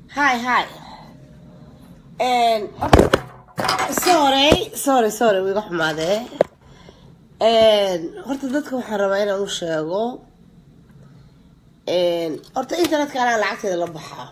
Hi, hi. And sorry, sorry, sorry, wiiga xumaadee. And horta dadka waxaan rabaa inaan u sheego. And horta internetka anaa lacagteeda la baxaa.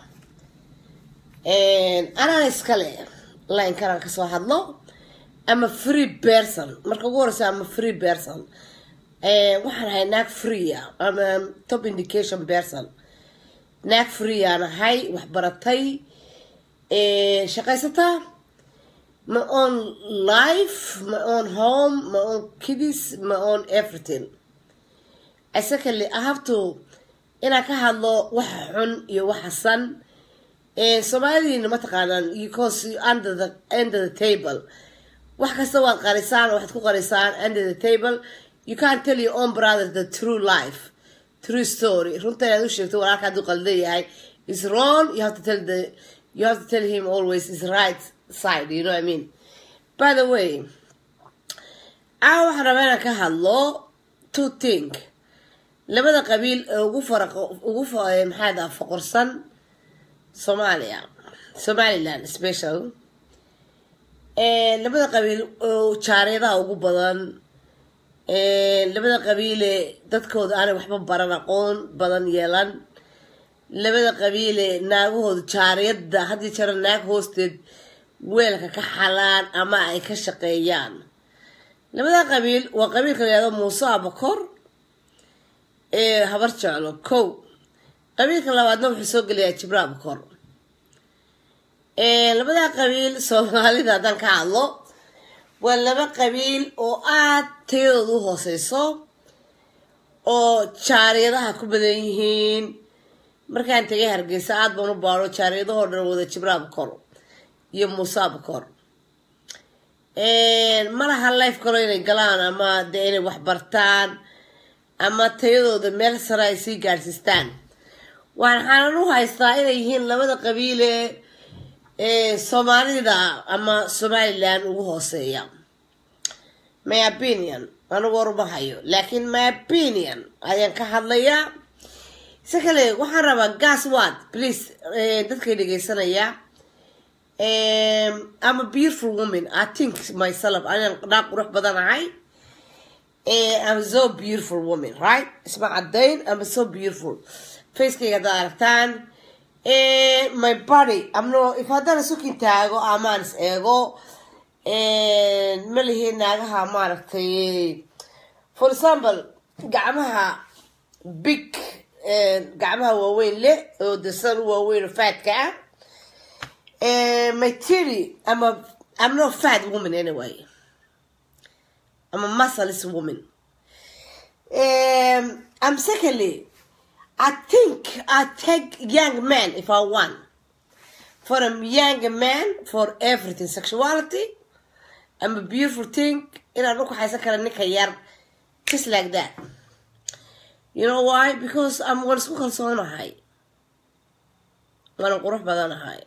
And anaan iskale line kanaan kasoo hadlo. I'm a free person. Marka ugu horeysa I'm a free person. And waxaan ahay naag free ah. I'm a top indication person. naag free aan ahay wax baratay shaqaysataa my own life my own home my own kids my own everything secondly i have to inaan ka hadlo waxa xun iyo waxa san soomaalidiina mataqaanaan because under the under the table wax kasta waad qarisaan waxaad ku qarisaan under the table you can't tell your own brother the true life true story runta inaad u sheegto walaalka hadduu qaldan yahay is wrong you have to tell the you have to tell him always his right side you know what I mean by the way a waxaan rabaa inaan ka hadlo two thing labada qabiil ee ugu faraq ugu maxaa daa foqorsan soomaaliya somaliland special labada qabiil oo jaareedaha ugu badan labada qabiile dadkooda aanay waxba baran aqoon badan yeelan labada qabiile naagahooda jaariyada haddii jara naag hoosteed weelka ka xalaan ama ay ka shaqeeyaan labada qabiil waa qabiilka la yihahdo muuse abakor ee habar jeclo kow qabiilka labaadna wuxuu soo gelayaa jibra abakor labada qabiil soomaalida haddaan ka hadlo waa laba qabiil oo aad tayadooda u hooseyso oo jaariyadaha ku badan yihiin markaan tegay hargeysa aad baan u baaro jaariyadahoo dhan wada jibraab kor iyo muusaab kor malaha life kalo inay galaan ama dee inay wax bartaan ama tayadooda meel sare ay sii gaadhsiistaan waxaanan u haystaa inay yihiin labada qabiile soomaalida ama somaliland ugu hooseeya my opinion anigu waruma hayo laakiin my opinion ayaan ka hadlayaa si kale waxaan rabaa gas wad please dadkay dhegeysanaya I'm a beautiful woman I think myself anaan naag qurux badan ahay I'm so beautiful woman right isma cadayn I'm so beautiful facekayga haddaad aragtaan my body amno if haddana sukin taago amaan is eego ma lihi naagaha maaragtay for example gacmaha big gacmaha waaweyn leh oo dasan u waaweyn oo faadka ah my tiri ama I'm not fat woman anyway I'm a muscleless woman um, I'm secondly I think I take young man if I want. For a young man, for everything, sexuality, I'm a beautiful thing. In a look, I say, just like that. You know why? Because I'm going to school so high. وانا قروح بدانا هاي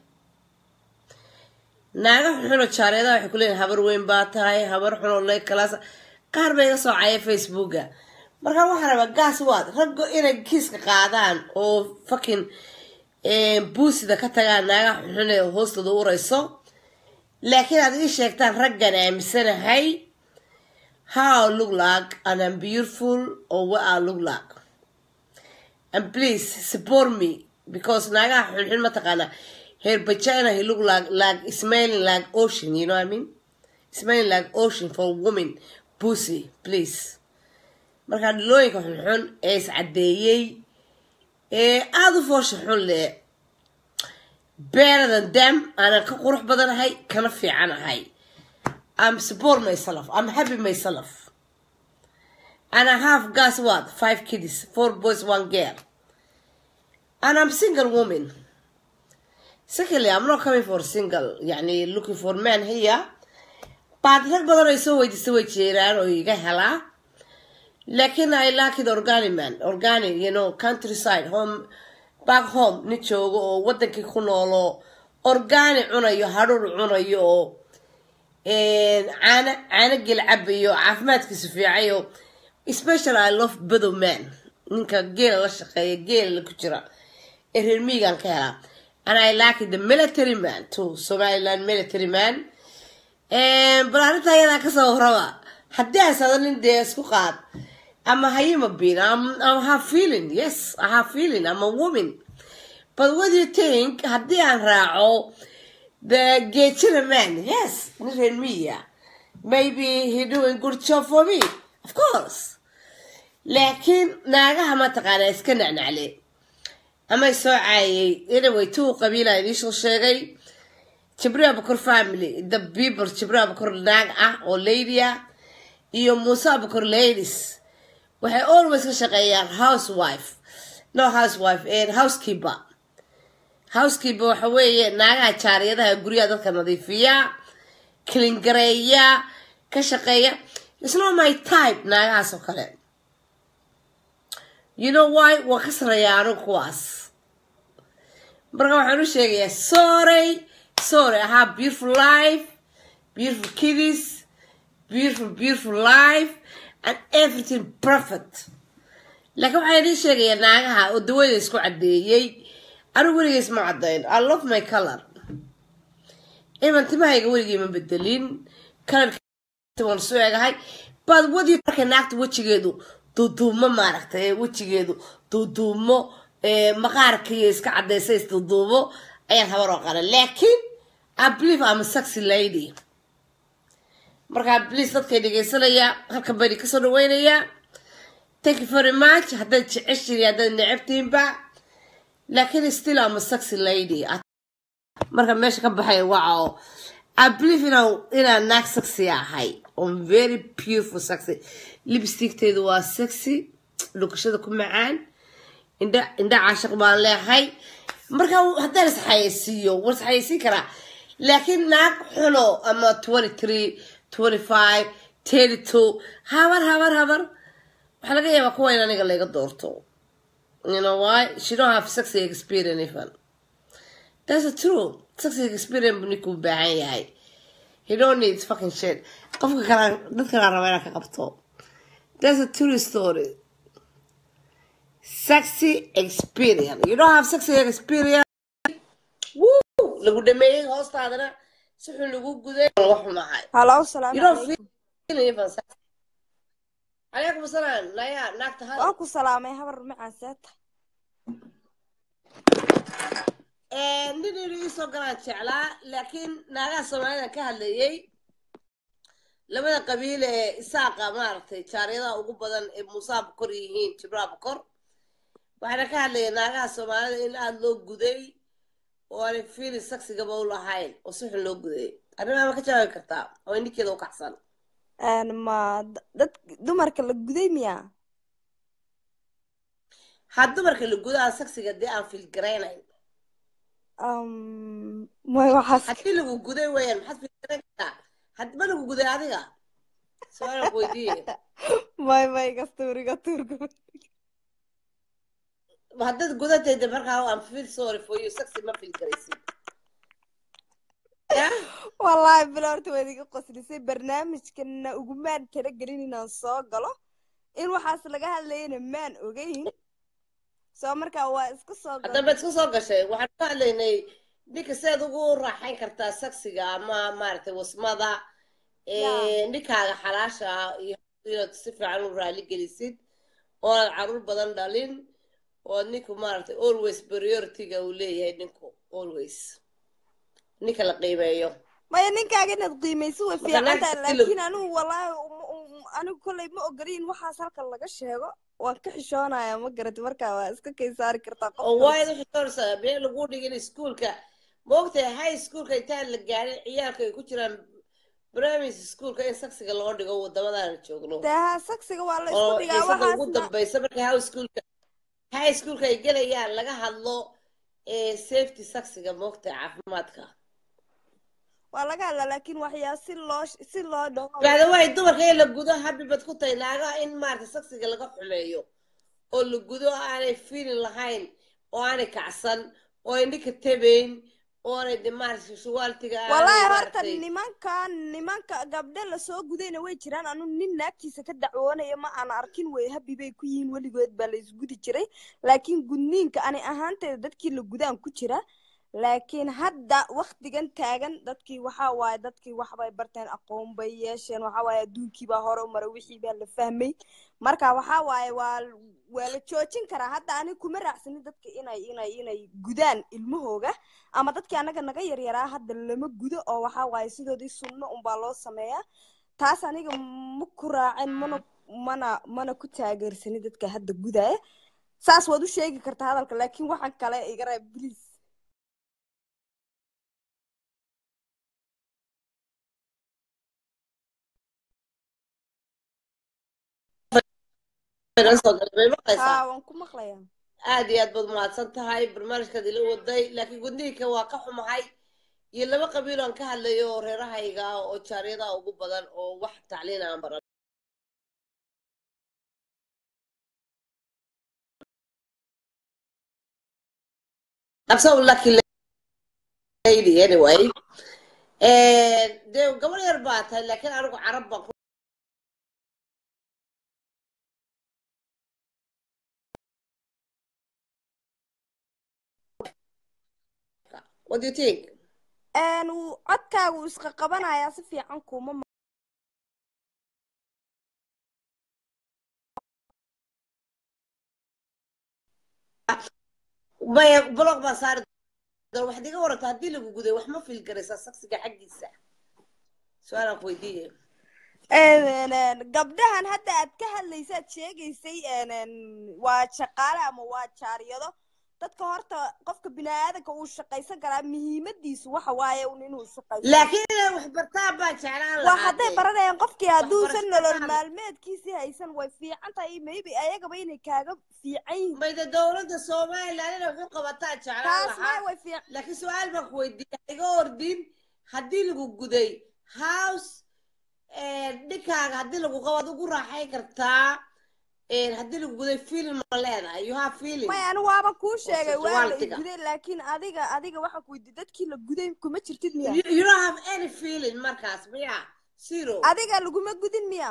naaga xuno jaareeda waxay ku leeyihin habar weyn baa tahay habar xuno le kalaas qaar bay iga soo caya facebooka markaa waxaa rabaa gaas waad raggo inay kiiska qaadaan oo fakin buusida ka tagaan naaga xunxune hoostooda urayso laakiin aad ii sheegtaan raggan aaminsanahay how look like and I'm beautiful or what I look like and please support me because naagaha xunxun mataqaana her vagina he look like like smelling like ocean you know what I mean smelling like ocean for women pussy please markaa dhilooyinka xunxun ee iscadeeyey ee aada u foosha xun leh beeradan dam aanan ka qurux badanahay kana fiicanahay I'm support myself I'm happy myself and I have guess what five kids four boys one girl and I'm single woman secondly I'm not coming for single يعني looking for man here baad rag badan ay soo weydiisa way jeeraan oo iga helaa laakiin I like it organic man organic you know countryside home back home nin joogo oo wadankii ku noolo organic cunayo hadhuur cunayo oo caano caano gel cabayo caafimaadkiisu fiicayo special I love bedow man ninka geela la shaqeeya geela ku jira ee reer miigan ka helaa and I like the military man too Somaliland military man bal arrinta ayadaa kasoo horaba haddii aan sadanin dee isku qaad I'm a hyena being I'm I have feeling yes I have feeling I'm a woman but what do you think haddii aan raaco the Gechira man yes in media maybe he doing good job for me of course laakiin naagaha mataqaana iska nacnacle ama soo caayay anyway tuu qabiila idiisoo sheegay jibriil abukor family the people jibriil abukor naag ah oo lady ah iyo muuse abukor ladies waxay always ka shaqeeyaan housewife no housewife and housekeeper housekeeper waxa weeye naagaha jaariyadaha guryaha dadka nadiifiya kilingareeya ka shaqeeya it's not my type naagahaas oo kale you know why waa ka sareeya anigu kuwaas marka waxaan u sheegayaa sorry sorry I have beautiful life beautiful kiddies beautiful beautiful life and everything perfect laakiin waxaan idiin sheegayaa naagaha oo dawada isku caddeeyey anigu weligeys ma caddayn I love my color iman timahayga weligii ma bedelin kalarka waan soo egahay bad wadii marka naagta wejigeedu duuduumo maaragtay wejigeedu duuduumo maqaarkiiyo iska cadaysa isduuduumo ayaan habar oo qala laakiin I believe I'm a sexy lady markaa please dadkay dhegaysanaya halkan bani kasoo dhaweynaya thank you very much haddaad jeceshiin haddaad necabtiinba laakiin still I'm a sexy lady marka meesha ka baxay waco I believe inaan inaan naag sexy ahay I'm very beautiful sexy lipstickteedu waa sexy dhukashada ku macaan indha indha caashiq baan leehay marka haddaan isxayeysiiyo war isxayeysiin karaa laakiin naag xuno ama twenty three twenty five thirty two habar habar habar waxaa laga yaabaa kuwa in aniga layga doorto you know why she don't have sexy experience even that's a true sexy experience buu ninkuu baahan yahay he don't need fucking shit qofka kale dadka kale raba inaan ka qabto that's a true story sexy experience you don't have sexy experience wuu lagu dhameeyey hoostaadana si xun lagu guday laga xumahay halo salaamu you don't calaykum feel even sexy calaykum asalaam naya naagta hal waan ku salaamay habar macaan seeta nin inuu iisoo galaan jeclaa laakiin naagaha soomaalida ka hadlayay labada qabiil ee isaaqa maaragtay jaariyadaha ugu badan ee muusaa bukor yihiin jibraa bukor waxaana ka hadlaya naagaha soomaalida in aada loo guday oo aanay fiili saksigaba u lahayn oo si xun loo guday arrimaha ma ka jawaabi kartaa oo ninkeeda u kacsan Een, ma d- dad dumarka la guday miya had dumarka la gudo aan saksiga dee aan fiilgaraynayn Um, may waxaas haddii lagu guday weeyaan maxaad fiilgarayn kartaa hadma lagu guday adiga su-aalan ku weydiiye may may gastuuriga tuurka haddaad gudatayda markaa aan feel sorry for you saksi ma fiilgaraysid ya wallaahi bila horta waad iga qoslisay barnaamijkana ugumaan talagelin inaan soo galo in waxaas laga hadlayana maan ogeyn soo markaa waa iska soo haddaba galay iska soo gashay waxaan ka hadlaynay ninka sidaad ugu raaxayn kartaa saksiga ama maaragtay wasmada Ya. ninkaaga xalaasha ah iyo inaad si fiican u raali gelisid oonaad caruur badan dhalin oo ninku maaragtay always priority-ga uu leeyahay ninku always ninka la qiimeeyo maya ninkaaga inaad qiimayso way Marka fiican naagta tahay si laakiin anigu wallaahi um- um- anigu kolley ma ogolin waxaas halkan laga sheego waan ka xishoonaya ma garati markaa waa iska kay saari kartaa qof oo kale waayo wixii doorsa bee lagu dhigin iskuulka moogtahay high schoolka intaan la gaarin ciyaalka ay ku jiraan primary schoolka in saksiga loo dhigo wadamadaana joogno dee ha saksiga waa la isku oo dhigaa xiisada ugu waxaasna dambaysa marka high schoolka high schoolka ay gelayaan laga hadlo ee safety saksiga moogtahay caafimaadka waa laga hadlaa laakiin waxyaa si loo si loo dhaho bacda waay dumarka in la gudo habi bad ku tahay naagaha in maarata saksiga laga xumeeyo oo la gudo aanay fiilin lahayn oo aanay kacsan oo ay ninka tabayn oo aanay de maarata shuwaaltiga aanay wallaahi horta maaragtay nimanka nimanka gabdhe lasoo gudayna way jiraan anu nin naagtiisa ka dacwoonaya ma aan arkin way habi bay ku yihiin weligood baa la isgudi jiray laakiin gudniinka ani ahaanteeda dadkii la gudaan ku jira laakiin hadda waktigan taagan dadkii waxaa waaye dadkii waxbay barteen aqoon bay yeesheen waxaa waaye adduunkii baa hore u maray wixii baa la fahmay marka waxaa waaye waa waa la joojin karaa hadda ani kuma raacsanin dadka inay inay inay gudaan ilmahooga ama dadkii anaga naga yaryaraa hadda lama gudo oo waxaa waaye sidoodii sunno unbaa loo sameeyaa taas aniga ma ku raacin mana mana mana ku taageersanin dadka hadda gudaya saas waad u sheegi kartaa hadalka laakiin waxaan kale igara bliis haa waan ku maqlayaa aad iyo aad baad mahadsan tahay barnaamijkaad ila waday laakiin gudniinka waa ka xumahay iyo laba qabiil aan ka hadlayo oo reerahayga ah oo jaaryadaha ugu badan oo wax tacliin aan baran I'm so lucky lady anyway dee gabar yar baa tahay laakiin anigu carab baan ku What do you think? codkaaga uu isqa qabanayaa si fiican kuma maya blog baan saari doona waxaad iga waranta haddii lagu guday wax ma fiil garaysaa saksiga xaggiisa su-aalaan ku weydiiye gabdhahan hadda aad ka hadlaysaad sheegaysay waa shaqaale ama waa jaaryado dadka horta qofka biniaadanka uu shaqaysan karaa muhiimadiisu waxa waaye un inuu shaqaysto laakiin inay wax bartaan baan jeclaan waa hadday lahaa baranayaan qofkii hadduusan waxbarashada nolol faham. maalmeedkiisii haysan way fiican tahay maybe ayagaba inay kaaga fiican yihiin mayda dowladda somaliland inay wax u qabataan jeclaan taas may lahaa way fiican laakiin su-aal baan ku weydiiya iga ordin haddii lagu guday house dhinkaaga haddii lagu qabo ad ugu raaxayn kartaa haddii lagu guday feeling ma leedahay you have feeling may anigu waaban kuu sheegay waa la sexuality-ga. iguday laakiin adiga adiga waxa ku weydi dadkii la guday kuma jirtid miya you, you don't have any feeling markaas miya zero adiga laguma gudin miya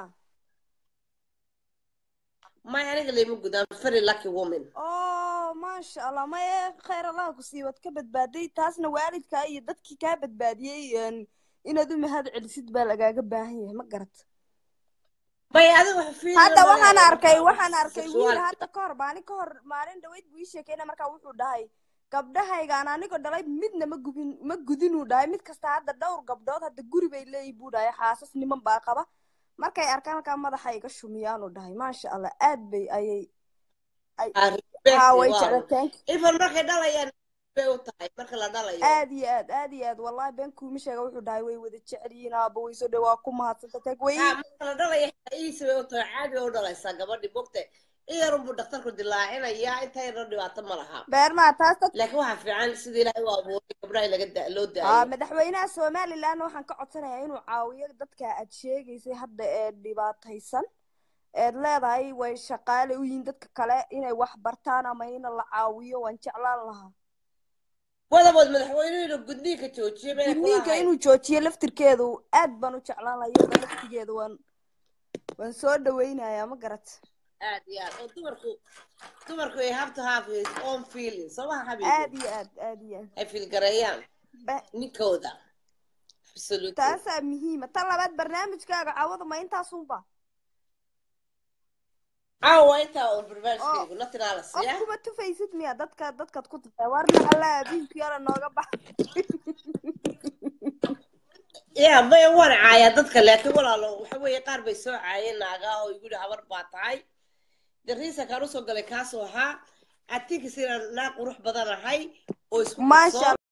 may aniga lama gudaan very lucky woman oo maasha allah maye khayr allaha ku sii waad ka badbaaday taasna waalidkaa iyo dadkii kaa badbaadiyey een, inaad u mahad celisid baa lagaaga baahan yahay ma garat may adiga wax feeling hadda ma waxaan leedahay arkay markaa waxaan arkay wiil sexuality. hadda ka hor maalin ka hor maalin dhaweyd buu ii sheekeyna markaa wuxuu dhahay gabdhahaygaan anigoo dhalay midna ma gubin ma gudinuu dhahay mid kasta hadda dhowr gabdhood hadda guri bay leeyihin buu dhahay xaasas niman baa qaba markay arkaan halkaa madaxa iga shumiyaanu dhahay maasha allah aad bay ayay Ah, respect, haa way wow. jeclateen even markay dhalayaan bay u tahay marka la dhalayo aad iyo aad aad iyo aad wallahi been kuuma sheega wuxuu dhahay way wada jecel yihiin aaba way soo dhow waa ku mahadsanta tag way haa marka la dhalayo iisa bay u tahay caadi bay u dhalaysaa gabadhi bogte iyarunbuu dhakhtarku dilaacinayaa inta yarna dhibaato ma laha beermaa taas dad laakiin waxaa fiican sida ilaahay u abuuray gabdhaha in laga da- loo aa daayo madaxweynaha somaliland waxaan ka codsanayaa inuu caawiyo dadka aad sheegaysay hadda ee dhibaataysan eed leedahay way shaqaale u yihiin dadka kale inay wax bartaan ama in la caawiyo waan jeclaan lahaa wadabood madaxweynuhu inuu gudniinka joojiyo bay gudniinka inuu joojiyo laftirkeedu aad baan u jeclaan lahaa iyada laftigeedu waan waan soo dhaweynayaa ma garat aad iyo aad oo dumarku dumarku ay have to have his own feeling soo maha aad xabiibi iyo aad aad iyo aad ay fiilgareeyaan Ba- ninkooda absolutely taasaa muhiima tan labaad barnaamijkaaga caawada ma intaasunba caawa intaa oo barnaamijkaygu nothing else qof yeah kuma tufaysid miya dadka dadkaad ku tuftaa warna allah abiinku yala nooga bax ya maya waan caayaa dadka laakiin walaalo waxa weeye qaar bay soo caayeen naagaa oo igu yidhi habar baa tahay de riisankaan usoo galay kaasoo ahaa atinkas inaan naa qurux badan ahay oo isku maasha kalsoon